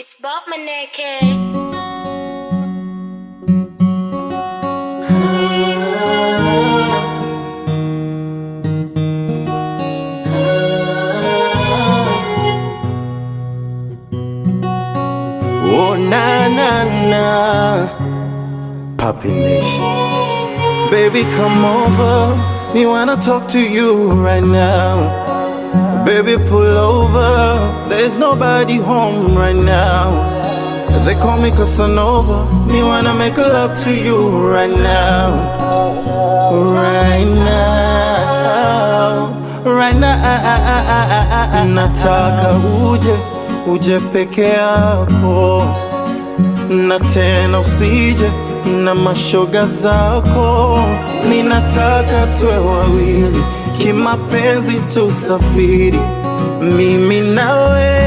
It's Bob Maneke. Oh na na na, Papi Nation. Baby, come over. Me wanna talk to you right now. Baby, pull over. There's nobody home right now. They call me Casanova. Me wanna make love to you right now. Right now. Right now. Nataka uje, uje peke yako. Na tena usije na mashoga zako. Ninataka tuwe wawili kimapenzi, tusafiri mimi nawe.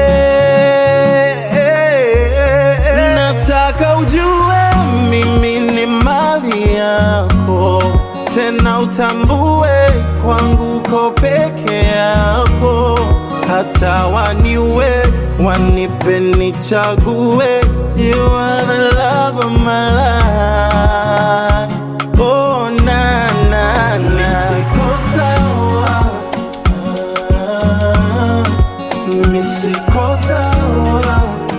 Nataka ujue mimi ni mali yako, tena utambue kwangu uko peke yako, hata waniwe wanipe nichague. You are the love of my life. Oh, na, na, na. Siko sawa. Ah, mi siko sawa.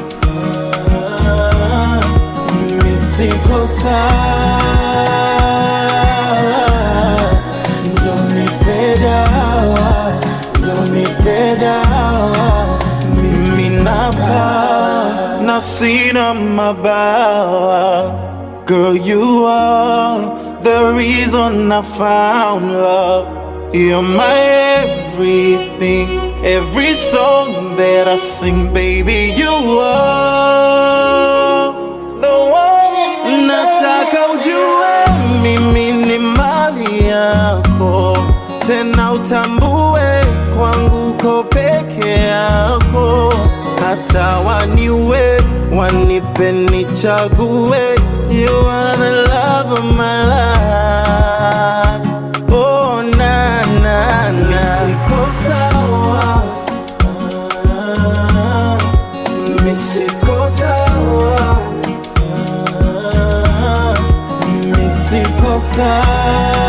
Ah, mi siko sawa. Njo nipe dawa, njo nipe dawa. Mimi napa na sina mabawa. Girl, you are the reason I found love. You're my everything, every song that I sing, baby. You are the one. Nataka ujue mimi ni mali yako, tena utambue kwangu uko peke yako, hata waniwe wanipe nichague. You are the love of my life. Oh na na na, siko sawa. Ah, mi siko sawa. Ah, mi siko sawa.